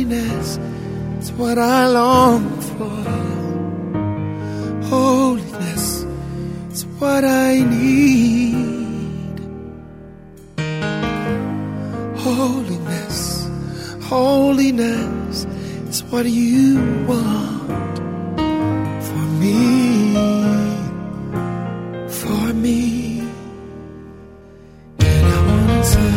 Holiness is what I long for. Holiness is what I need. Holiness, holiness is what you want for me, for me. And I wanna say,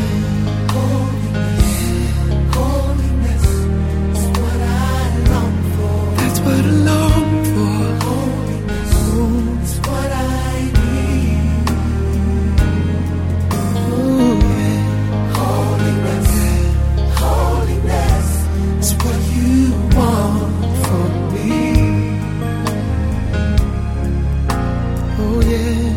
holiness is what I long for. That's what I long for. Holiness is what I need. Ooh, yeah. Holiness, holiness is what you want for me. Oh yeah.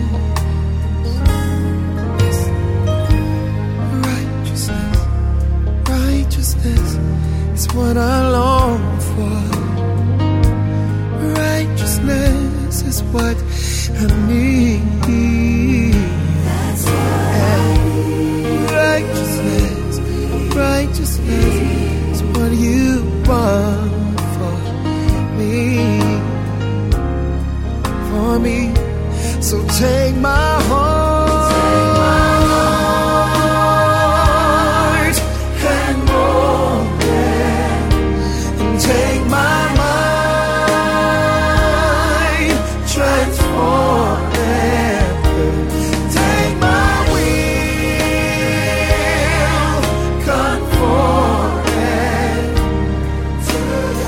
Yes. Righteousness, righteousness is what I long for. Righteousness is what I need. That's Righteousness, righteousness is what you want for me, for me. So take my heart and mold it, and take my mind, transform it. Take my will, conform it to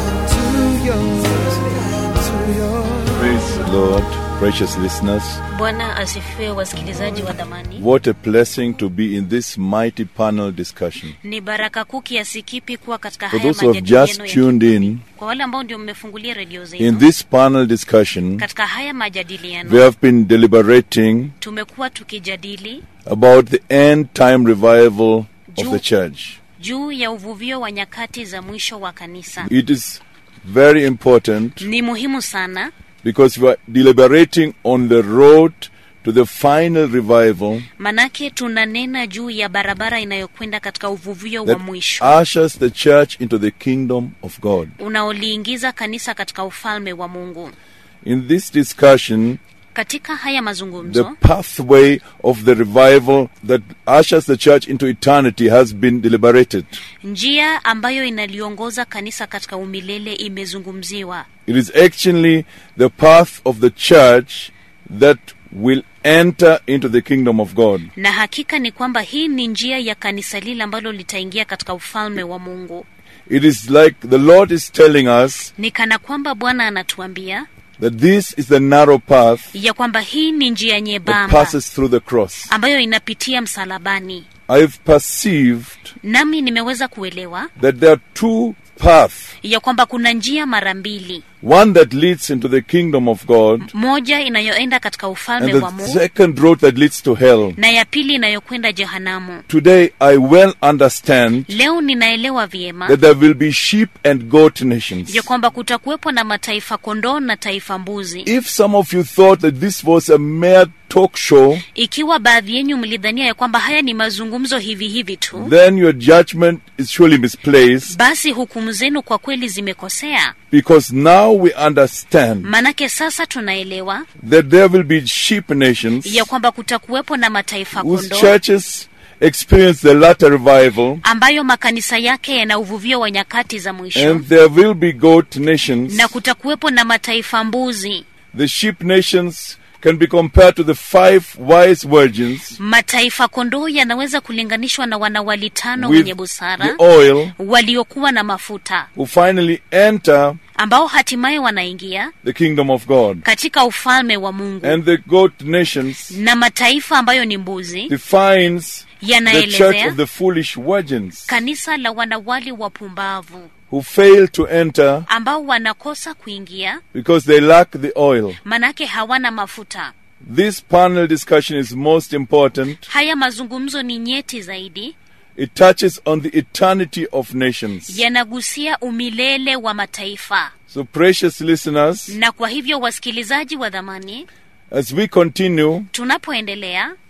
yours, to yours. Praise the Lord, precious listeners. bwana asifiwe wasikilizaji wa dhamani What a blessing to be in this mighty panel discussion. ni baraka kuu kiasi kipi kuwa katika For haya those who have majadiliano just ya tuned kikundi. in, kwa wale ambao ndio mmefungulia redio in zenu this panel discussion, katika haya we majadiliano have been deliberating tumekuwa tukijadili about the end time revival of Juu- the church. juu ya uvuvio wa nyakati za mwisho wa kanisa It is very important ni muhimu sana because we are deliberating on the road to the final revival manake tunanena juu ya barabara inayokwenda katika uvuvio wa that mwisho ushers the church into the kingdom of God. unaoliingiza kanisa katika ufalme wa mungu In this discussion, katika haya the mazungumzo pathway of the revival that ushers the church into eternity has been deliberated. njia ambayo inaliongoza kanisa katika umilele imezungumziwa It is actually the path of the church that will enter into the kingdom of God. na hakika ni kwamba hii ni njia ya kanisa lile ambalo litaingia katika ufalme wa mungu It is like the Lord is telling us ni kana kwamba bwana anatuambia that this is the narrow path ya kwamba hii ni njia that nyembamba passes through the cross. ambayo inapitia msalabani I've perceived nami nimeweza kuelewa that there are two paths ya kwamba kuna njia mara mbili one that leads into the kingdom of God, moja inayoenda katika ufalme and wa the mungu second road that leads to hell. na ya pili inayokwenda jehanamu Today, I well understand leo ninaelewa vyema that there will be sheep and goat nations. ya kwamba kutakuwepo na mataifa kondoo na taifa mbuzi If some of you thought that this was a mere talk show, ikiwa baadhi yenyu mlidhania ya kwamba haya ni mazungumzo hivi hivi tu then your judgment is surely misplaced basi hukumu zenu kwa kweli zimekosea because now we understand manake sasa tunaelewa that there will be sheep nations ya kwamba kutakuwepo na mataifa whose kondoo churches experience the latter revival, ambayo makanisa yake yana uvuvio wa nyakati za mwisho and there will be goat nations. na kutakuwepo na mataifa mbuzi The sheep nations can be compared to the five wise virgins mataifa kondoo yanaweza kulinganishwa na wanawali tano with wenye the busara oil waliokuwa na mafuta who finally enter ambao hatimaye wanaingia the kingdom of God. katika ufalme wa mungu And the goat nations na mataifa ambayo ni mbuzi defines the church yanaelezea of the foolish virgins kanisa la wanawali wapumbavu who fail to enter ambao wanakosa kuingia because they lack the oil. manake hawana mafuta This panel discussion is most important. haya mazungumzo ni nyeti zaidi It touches on the eternity of nations. yanagusia umilele wa mataifa So, precious listeners, na kwa hivyo wasikilizaji wa dhamani as we continue tunapoendelea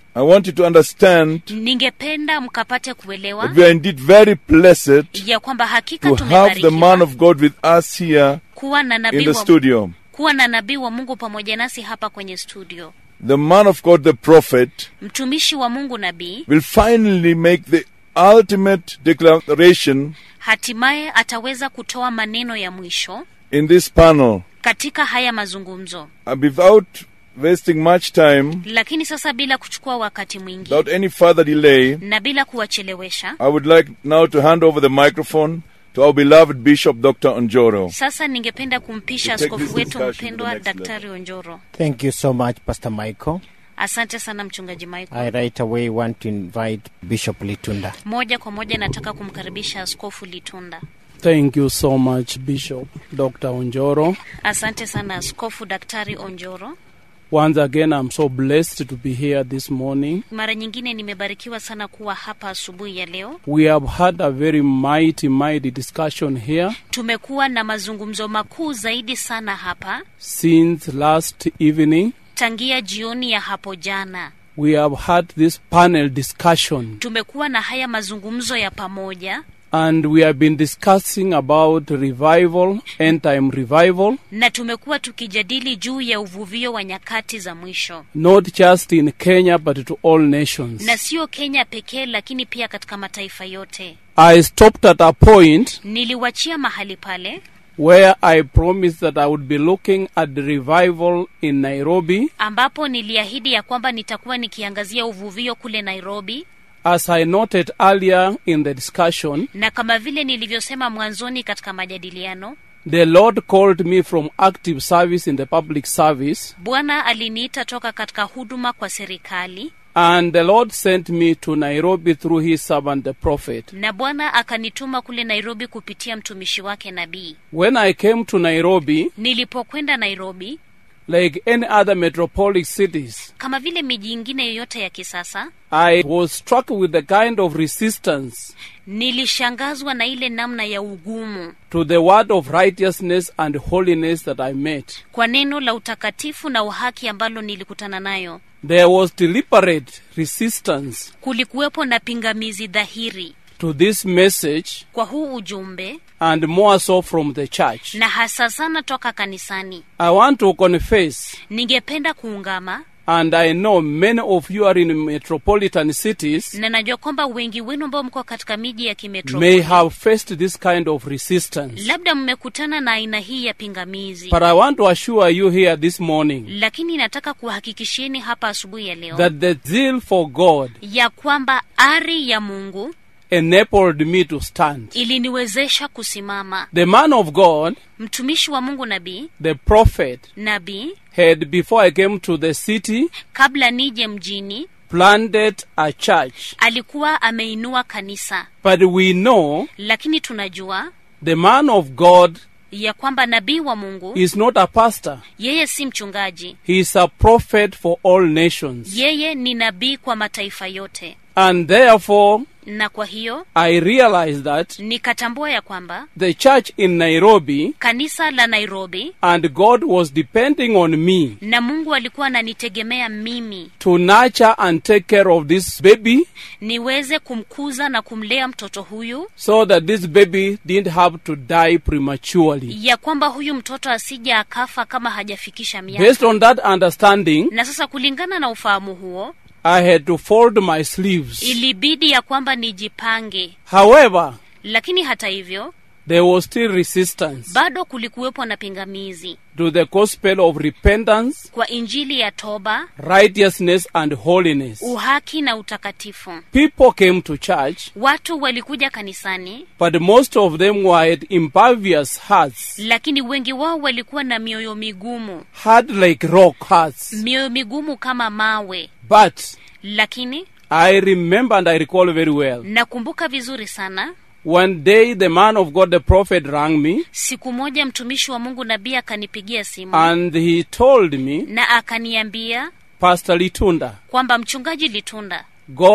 I want you to understand ningependa mkapate kuelewa that we are indeed very blessed ya kwamba hakika to have the man tumebarikiwa of God with us here kuwa na in nabii the wa, studio. kuwa na nabii wa mungu pamoja nasi hapa kwenye studio The man of God, the prophet, mtumishi wa mungu nabii will finally make the ultimate declaration hatimaye ataweza kutoa maneno ya mwisho in this panel. katika haya mazungumzo Uh, without wasting much time, lakini sasa bila kuchukua wakati mwingi without any further delay, na bila kuwachelewesha I would like now to hand over the microphone to our beloved Bishop Dr. Onjoro. sasa ningependa kumpisha To take askofu this wetu discussion to the mpendwa next daktari onjoro Thank you so much, Pastor Michael. asante sana mchungaji michael I right away want to invite Bishop Litunda. moja kwa moja nataka kumkaribisha askofu litunda Thank you so much, Bishop Dr. Onjoro. asante sana askofu daktari onjoro Once again, I'm so blessed to be here this morning. mara nyingine nimebarikiwa sana kuwa hapa asubuhi ya leo We have had a very mighty, mighty discussion here tumekuwa na mazungumzo makuu zaidi sana hapa since last evening. tangia jioni ya hapo jana We have had this panel discussion tumekuwa na haya mazungumzo ya pamoja and we have been discussing about revival, end time revival, na tumekuwa tukijadili juu ya uvuvio wa nyakati za mwisho not just in Kenya but to all nations. na sio kenya pekee lakini pia katika mataifa yote I stopped at a point niliwachia mahali pale where I promised that I would be looking at the revival in Nairobi ambapo niliahidi ya kwamba nitakuwa nikiangazia uvuvio kule nairobi As I noted earlier in the discussion, na kama vile nilivyosema mwanzoni katika majadiliano the Lord called me from active service in the public service, bwana aliniita toka katika huduma kwa serikali and the Lord sent me to Nairobi through his servant the prophet. na bwana akanituma kule nairobi kupitia mtumishi wake nabii When I came to Nairobi, nilipokwenda nairobi like any other metropolitan cities, kama vile miji ingine yoyote ya kisasa I was struck with the kind of resistance nilishangazwa na ile namna ya ugumu to the word of righteousness and holiness that I met. kwa neno la utakatifu na uhaki ambalo nilikutana nayo There was deliberate resistance kulikuwepo na pingamizi dhahiri to this message, kwa huu ujumbe and more so from the church. na hasa sana toka kanisani I want to confess ningependa kuungama And I know many of you are in metropolitan cities na najua kwamba wengi wenu ambao mko katika miji ya may kimetropoli have faced this kind of resistance. labda mmekutana na aina hii ya pingamizi But I want to assure you here this morning lakini nataka kuhakikishieni hapa asubuhi ya leo that the zeal for God ya kwamba ari ya mungu enabled me to stand. iliniwezesha kusimama The man of God, mtumishi wa mungu nabii the prophet, nabii had before I came to the city kabla nije mjini planted a church. alikuwa ameinua kanisa But we know lakini tunajua the man of God ya kwamba nabii wa mungu is not a pastor. yeye si mchungaji He is a prophet for all nations. yeye ni nabii kwa mataifa yote And therefore, na kwa hiyo I realized that nikatambua ya kwamba the church in Nairobi kanisa la nairobi and God was depending on me na mungu alikuwa ananitegemea mimi to nurture and take care of this baby niweze kumkuza na kumlea mtoto huyu so that this baby didn't have to die prematurely. ya kwamba huyu mtoto asija akafa kama hajafikisha miaka Based on that understanding, na sasa kulingana na ufahamu huo I had to fold my sleeves. ilibidi ya kwamba nijipange However, lakini hata hivyo there was still resistance bado kulikuwepo na pingamizi to the gospel of repentance, kwa injili ya toba righteousness, and holiness. uhaki na utakatifu People came to church, watu walikuja kanisani but most of them were had impervious hearts, lakini wengi wao walikuwa na mioyo migumu hard like rock hearts. mioyo migumu kama mawe But lakini I remember and I recall very well. nakumbuka vizuri sana One day, the man of God, the prophet, rang me siku moja mtumishi wa mungu nabii akanipigia simu and he told me, na akaniambia Pastor Litunda, kwamba mchungaji litunda God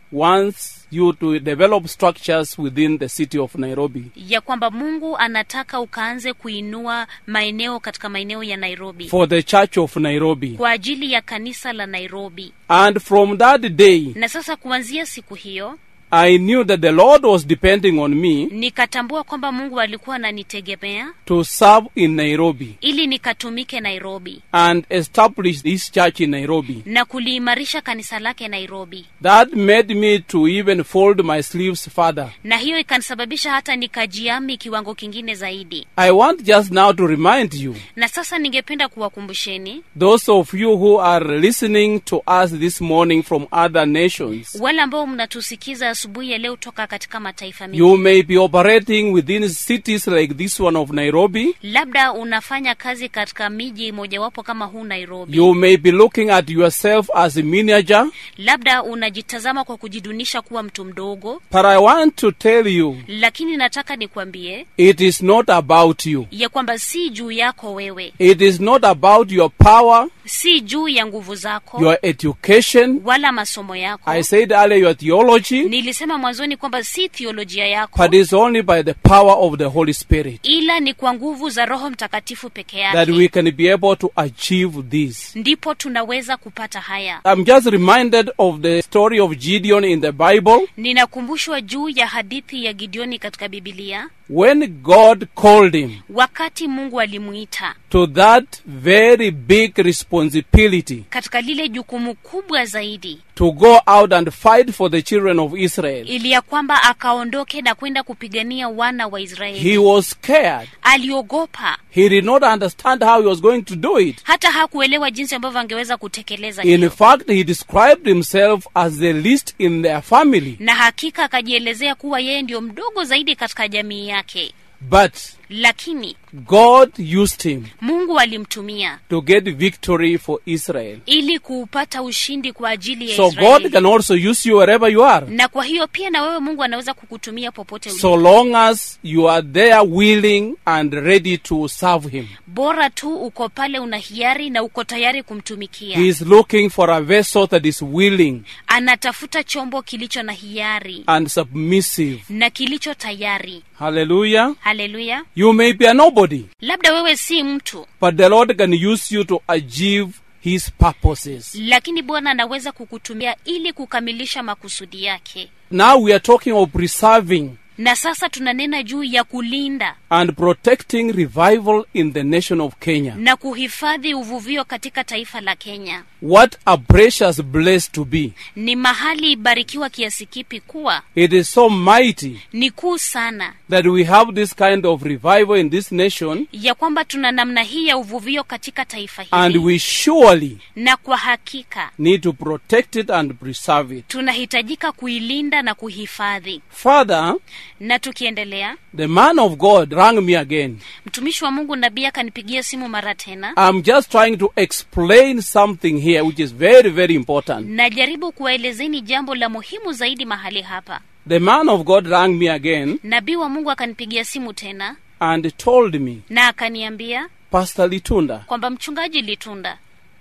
wants you to develop structures within the city of Nairobi ya kwamba mungu anataka ukaanze kuinua maeneo katika maeneo ya nairobi for the church of Nairobi. kwa ajili ya kanisa la nairobi And from that day, na sasa kuanzia siku hiyo I knew that the Lord was depending on me nikatambua kwamba mungu alikuwa ananitegemea to serve in Nairobi ili nikatumike nairobi and establish this church in Nairobi. na kuliimarisha kanisa lake nairobi That made me to even fold my sleeves further. na hiyo ikanisababisha hata nikajiami kiwango kingine zaidi I want just now to remind you, na sasa ningependa kuwakumbusheni those of you who are listening to us this morning from other nations, wale ambao mnatusikiza asubuhi ya leo toka katika mataifa you mengi may be operating within cities like this one of Nairobi. labda unafanya kazi katika miji mojawapo kama huu nairobi You may be looking at yourself as a miniature, labda unajitazama kwa kujidunisha kuwa mtu mdogo but I want to tell you, lakini nataka nikwambie it is not about you. ya kwamba si juu yako wewe It is not about your power, si juu ya nguvu zako your education. wala masomo yako I said earlier your theology, nilisema mwanzoni kwamba si thiolojia yako but it's only by the power of the Holy Spirit ila ni kwa nguvu za roho mtakatifu peke that we yake can be able to achieve this. ndipo tunaweza kupata haya I'm just reminded of the story of Gideon in the Bible ninakumbushwa juu ya hadithi ya gideoni katika bibilia when God called him wakati mungu alimuita to that very big responsibility katika lile jukumu kubwa zaidi to go out and fight for the children of Israel. ili ya kwamba akaondoke na kwenda kupigania wana wa He israeli was scared. aliogopa He did not understand how he was going to do it. hata hakuelewa jinsi ambavyo angeweza kutekeleza In hilo fact, he described himself as the least in their family. na hakika akajielezea kuwa yeye ndio mdogo zaidi katika jamii yake But lakini God used him mungu alimtumia to get victory for Israel. ili kuupata ushindi kwa ajili ya So God israeli can also use you wherever you are. na kwa hiyo pia na wewe mungu anaweza kukutumia popote ulipo So long as you are there willing and ready to serve him. bora tu uko pale una hiari na uko tayari kumtumikia He is looking for a vessel that is willing anatafuta chombo kilicho na hiari and submissive. na kilicho tayari Hallelujah. haleluya You may be a nobody, labda wewe si mtu but the Lord can use you to achieve his purposes. lakini bwana anaweza kukutumia ili kukamilisha makusudi yake Now we are talking of preserving na sasa tunanena juu ya kulinda and protecting revival in the nation of Kenya. na kuhifadhi uvuvio katika taifa la kenya What a precious place to be. ni mahali barikiwa kiasi kipi kuwa It is so mighty ni kuu sana that we have this kind of revival in this nation, ya kwamba tuna namna hii ya uvuvio katika taifa and hili we surely na kwa hakika need to protect it and preserve it. tunahitajika kuilinda na kuhifadhi Further, na tukiendelea the man of God rang me again. mtumishi wa mungu nabii akanipigia simu mara tena I'm just trying to explain something here which is very, very important. najaribu kuwaelezeni jambo la muhimu zaidi mahali hapa The man of God rang me again nabii wa mungu akanipigia simu tena and told me, na akaniambia Pastor Litunda, kwamba mchungaji litunda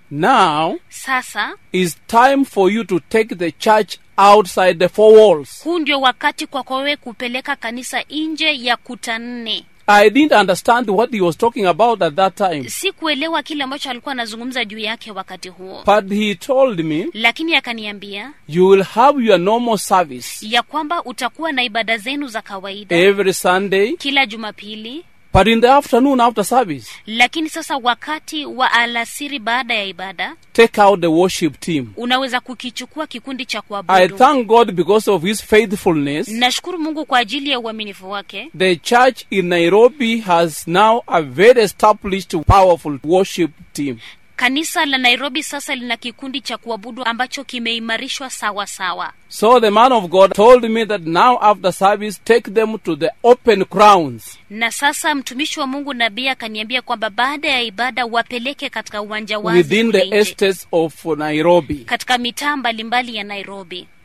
now sasa is time for you to take the church outside the four walls. huu ndio wakati kwako wewe kupeleka kanisa nje ya kuta nne I didn't understand what he was talking about at that time. si kuelewa kile ambacho alikuwa anazungumza juu yake wakati huo But he told me, lakini akaniambia you will have your normal service ya kwamba utakuwa na ibada zenu za kawaida every Sunday, kila jumapili but in the afternoon after service, lakini sasa wakati wa alasiri baada ya ibada take out the worship team. unaweza kukichukua kikundi cha I kuabudu thank God because of his faithfulness. nashukuru mungu kwa ajili ya uaminifu wake The church in Nairobi has now a very established, powerful worship team. kanisa la nairobi sasa lina kikundi cha kuabudu ambacho kimeimarishwa sawa sawa So the man of God told me that now after service, take them to the open grounds. na sasa mtumishi wa mungu nabii akaniambia kwamba baada ya ibada wapeleke katika uwanja wazi within kule the nje, estates of Nairobi. katika mitaa mbalimbali ya nairobi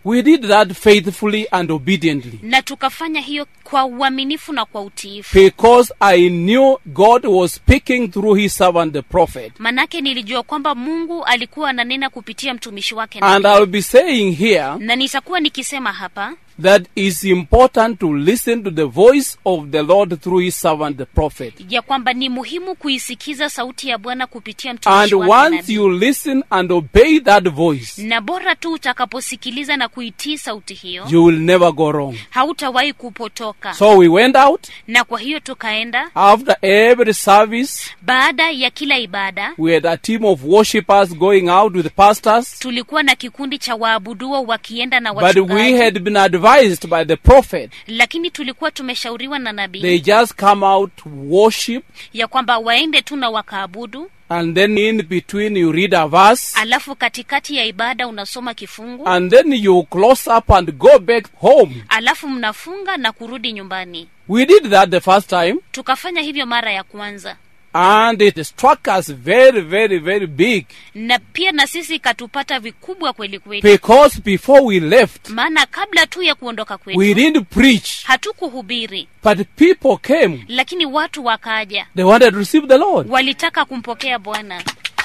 We did that faithfully and obediently na tukafanya hiyo kwa uaminifu na kwa utiifu because I knew God was speaking through his servant the prophet. manake nilijua kwamba mungu alikuwa ananena kupitia mtumishi wake And nabii. I'll be saying here na nitakuwa nikisema hapa that it's important to listen to the voice of the Lord through his servant the prophet. ya kwamba ni muhimu kuisikiza sauti ya bwana kupitia And mtumishi wake once nabii. you listen and obey that voice, na bora tu utakaposikiliza na kuitii sauti hiyo you will never go wrong. hautawahi kupotoka So we went out na kwa hiyo tukaenda after every service. baada ya kila ibada We had a team of worshippers going out with pastors. tulikuwa na kikundi cha waabuduo wakienda na But wachungaji we had been advised by the prophet. lakini tulikuwa tumeshauriwa na nabii They just come out, worship, ya kwamba waende tu na wakaabudu and then in between you read a verse, alafu katikati ya ibada unasoma kifungu and then you close up and go back home. alafu mnafunga na kurudi nyumbani We did that the first time, tukafanya hivyo mara ya kwanza and it struck us very, very, very big. na pia na sisi ikatupata vikubwa kweli kweli Because before we left, maana kabla tu ya kuondoka we kwetu didn't preach, hatukuhubiri but people came. lakini watu wakaja They wanted to receive the Lord, walitaka kumpokea bwana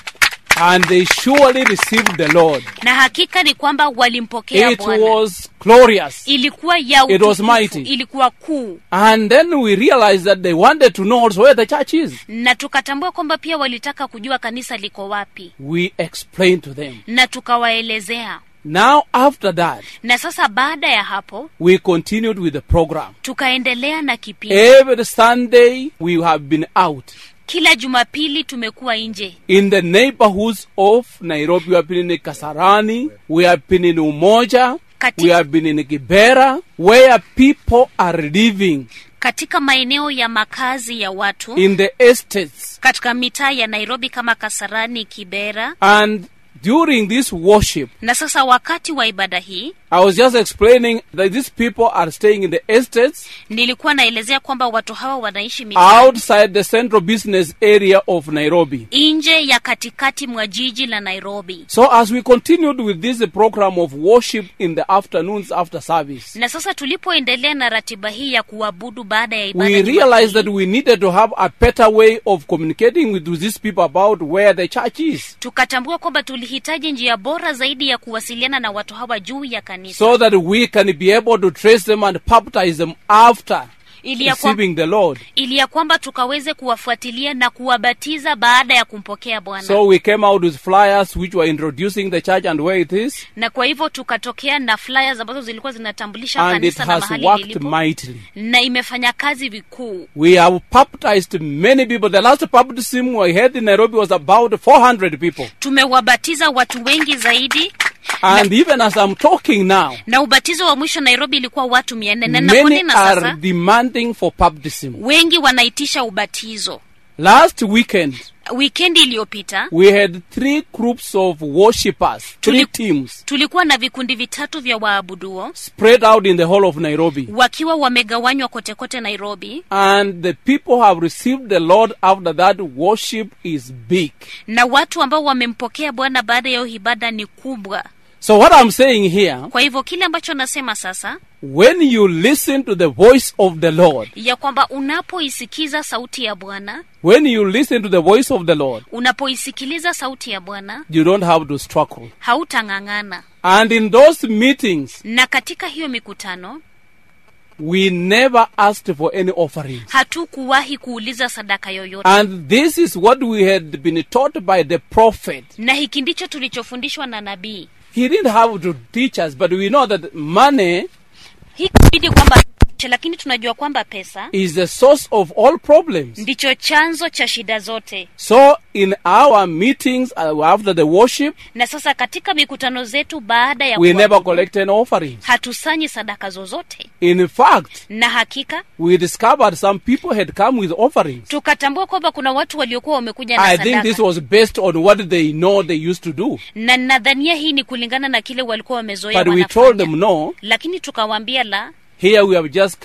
and they surely received the Lord. na hakika ni kwamba walimpokea It bwana was glorious. ilikuwa ya It was utukufu, mighty. ilikuwa kuu And then we realized that they wanted to know also where the church is. na tukatambua kwamba pia walitaka kujua kanisa liko wapi We explained to them. na tukawaelezea Now, after that, na sasa baada ya hapo we continued with the program. tukaendelea na kipindi Every Sunday, we have been out kila jumapili tumekuwa nje in the neighborhoods of Nairobi. We have been in Kasarani, we have been in Umoja, Kati- we have been in Kibera, where people are living katika maeneo ya makazi ya watu in the estates. katika mitaa ya nairobi kama kasarani kibera And during this worship, na sasa wakati wa ibada hii I was just explaining that these people are staying in the estates nilikuwa naelezea kwamba watu hawa wanaishi mitaa outside the central business area of Nairobi. nje ya katikati mwa jiji la nairobi So as we continued with this program of worship in the afternoons after service, na sasa tulipoendelea na ratiba hii ya kuabudu baada ya ibada we Jumapili, realized that we needed to have a better way of communicating with these people about where the church is. tukatambua kwamba tulihitaji njia bora zaidi ya kuwasiliana na watu hawa juu ya kanisa So that we can be able to trace them and baptize them after ili ya, kwa, receiving the Lord. ili ya kwamba tukaweze kuwafuatilia na kuwabatiza baada ya kumpokea bwana So we came out with flyers which were introducing the church and where it is, na kwa hivyo tukatokea na flyers ambazo zilikuwa zinatambulisha and it kanisa na has mahali worked lilipo mightily. na imefanya kazi vikuu We have baptized many people. The last baptism we had in Nairobi was about 400 people. tumewabatiza watu wengi zaidi And even as I'm talking now, na ubatizo wa mwisho nairobi ilikuwa watu mia nne na many naponena are sasa demanding for baptism. wengi wanaitisha ubatizo Last weekend, wikendi iliyopita we had three groups of worshippers, three Tuli- teams, tulikuwa na vikundi vitatu vya waabuduo spread out in the whole of Nairobi. wakiwa wamegawanywa kote kote nairobi And the people have received the Lord after that. Worship is big. na watu ambao wamempokea bwana baada ya hiyo ibada ni kubwa So, what I'm saying here, kwa hivyo kile ambacho nasema sasa when you listen to the voice of the Lord, ya kwamba unapoisikiza sauti ya bwana when you listen to the voice of the Lord, unapoisikiliza sauti ya bwana you don't have to struggle. hautang'ang'ana And in those meetings, na katika hiyo mikutano we never asked for any offerings. hatukuwahi kuuliza sadaka yoyote And this is what we had been taught by the prophet. na hiki ndicho tulichofundishwa na nabii He didn't have to teach us, but we know that money hii kubidi kwamba lakini tunajua kwamba pesa is the source of all problems. ndicho chanzo cha shida zote So, in our meetings uh, after the worship, na sasa katika mikutano zetu baada ya we never kuabudu, collect any offerings. hatusanyi sadaka zozote In fact, na hakika we discovered some people had come with offerings. tukatambua kwamba kuna watu waliokuwa wamekuja na I think sadaka this was based on what they know they used to do. na nadhania hii ni kulingana na kile walikuwa wamezoea But we told them wanafanya no, lakini tukawaambia la here we have just come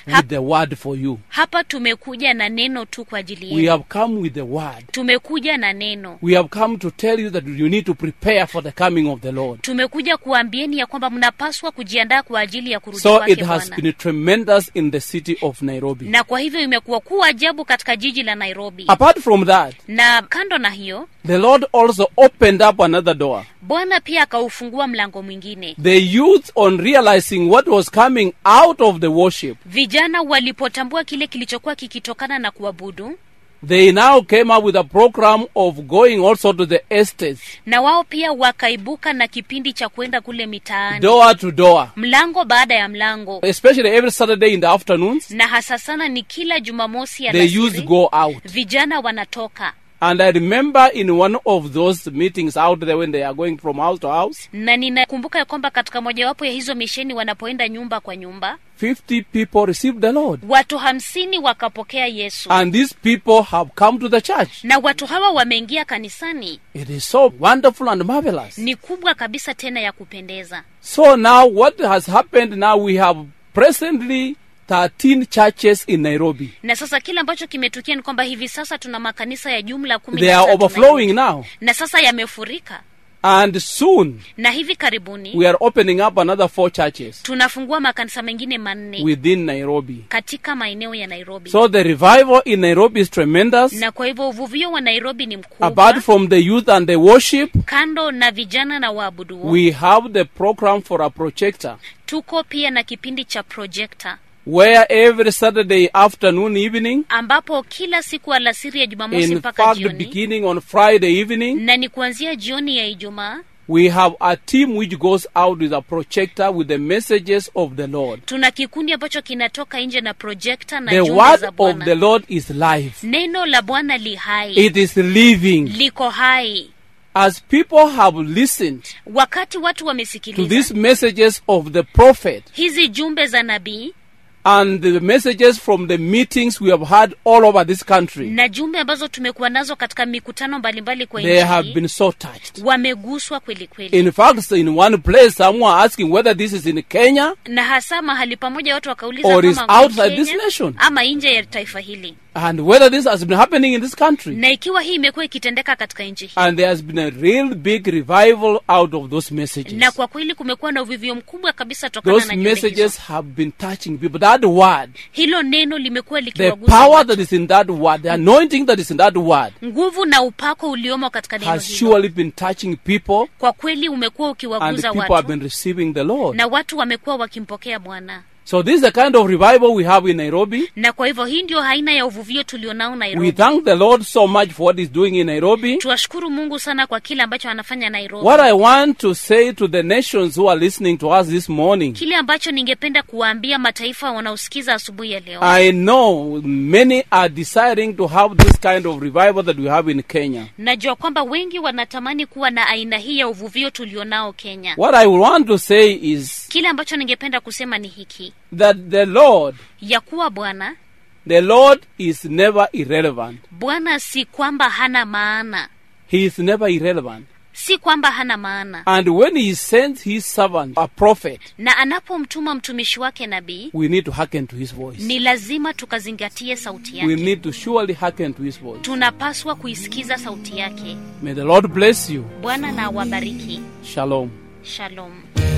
with the word for you. hapa tumekuja na neno tu kwa ajili We yenu have come with the word. tumekuja na neno We have come to tell you that you need to prepare for the coming of the Lord. tumekuja kuambieni ya kwamba mnapaswa kujiandaa kwa ajili ya kurudi So kwake it has bwana been tremendous in the city of Nairobi. na kwa hivyo imekuwa kuu ajabu katika jiji la nairobi Apart from that, na kando na hiyo the Lord also opened up another door. bwana pia akaufungua mlango mwingine The youth, on realizing what was coming out of the worship, vijana walipotambua kile kilichokuwa kikitokana na kuabudu they now came up with a program of going also to the estates, na wao pia wakaibuka na kipindi cha kwenda kule mitaani door to door, mlango baada ya mlango especially every Saturday in the afternoons. na hasa sana ni kila jumamosi They used to alasiri go out. vijana wanatoka And I remember in one of those meetings out there when they are going from house to house, na ninakumbuka ya kwamba katika mojawapo ya hizo misheni wanapoenda nyumba kwa nyumba 50 people received the Lord. watu hamsini wakapokea yesu And these people have come to the church. na watu hawa wameingia kanisani It is so wonderful and marvelous. ni kubwa kabisa tena ya kupendeza So now what has happened now we have presently 13 churches in Nairobi. na sasa kile ambacho kimetukia ni kwamba hivi sasa tuna makanisa ya jumla kumi They na are tatu overflowing Nairobi. now. na sasa yamefurika And soon na hivi karibuni we are opening up another four churches tunafungua makanisa mengine manne within Nairobi. katika maeneo ya nairobi So the revival in Nairobi is tremendous. na kwa hivyo uvuvio wa nairobi ni mkubwa Apart from the youth and the worship, kando na vijana na waabudu we have the program for a projector tuko pia na kipindi cha projekta where every Saturday afternoon, evening, ambapo kila siku alasiri ya jumamosi in mpaka fact, jioni beginning on Friday evening, na ni kuanzia jioni ya ijumaa we have a team which goes out with a projector with the messages of the Lord. tuna kikundi ambacho kinatoka nje na projekta na The jumbe word za of bwana the Lord is life. neno la bwana li hai It is living. liko hai As people have listened wakati watu to wamesikiliza these messages of the prophet hizi jumbe za nabii and the messages from the meetings we have had all over this country, na jumbe ambazo tumekuwa nazo katika mikutano mbalimbali kwa they have nchi been so touched. wameguswa kweli kweli In fact, in one place, someone asking whether this is in Kenya na hasa mahali pamoja watu wakauliza Or is kama outside Kenya this nation. ama nje ya taifa hili and whether this has been happening in this country. na ikiwa hii imekuwa ikitendeka katika nchi hii And there has been a real big revival out of those messages. na kwa kweli kumekuwa na uvivio mkubwa kabisa tokana Those na jumbe messages hizo. have been touching people. That word, hilo neno limekuwa the likiwagusa power watu. that is in that word, the anointing that is in that word, nguvu na upako uliomo katika neno has hilo surely been touching people, kwa kweli umekuwa and ukiwaguza people have watu been receiving the Lord. na watu wamekuwa wakimpokea bwana So this is the kind of revival we have in Nairobi. na kwa hivyo hii ndio aina ya uvuvio tulionao We nairobi thank the Lord so much for what He's doing in Nairobi. tuwashukuru mungu sana kwa kile ambacho anafanya nairobi What I want to say to the nations who are listening to us this morning, kile ambacho ningependa kuwaambia mataifa wanaosikiza asubuhi ya leo I know many are desiring to have this kind of revival that we have in Kenya. najua kwamba wengi wanatamani kuwa na aina hii ya uvuvio tulionao kenya What I want to say is kile ambacho ningependa kusema ni hiki that the Lord, ya kuwa bwana the Lord is never irrelevant. bwana si kwamba hana maana He is never irrelevant. si kwamba hana maana And when He sends His servant, a prophet, na anapomtuma mtumishi wake nabii we need to hearken to His voice. ni lazima tukazingatie sauti We yake need to surely hearken to His voice. tunapaswa kuisikiza sauti yake May the Lord bless you. bwana na awabariki Shalom. shalom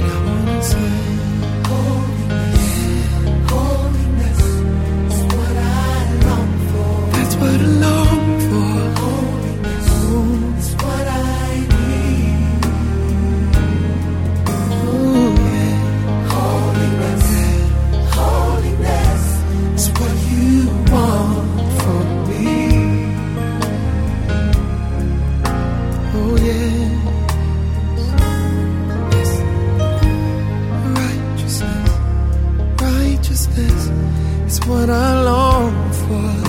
That's what I long for. Holiness is what I need. Ooh, yeah. Holiness, holiness is what you want from me. Oh yeah. Yes. Righteousness, righteousness is what I long for.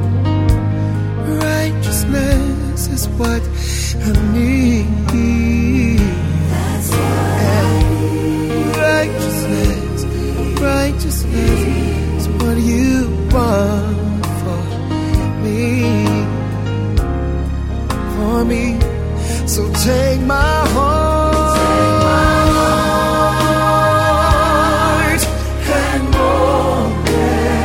Righteousness is what I need. That's what Righteousness, righteousness is what you want for me. For me. So take my heart and mold it.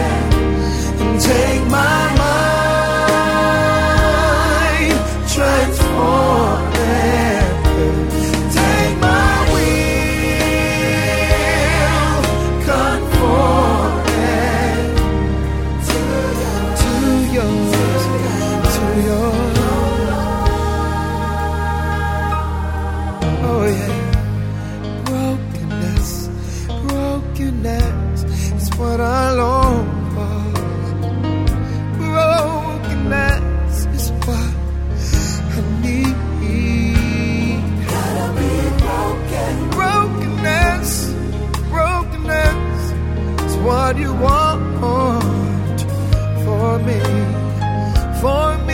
Brokenness is what I long for. Brokenness is what I need. Gotta be broken. Brokenness, brokenness is what you want for me, for me.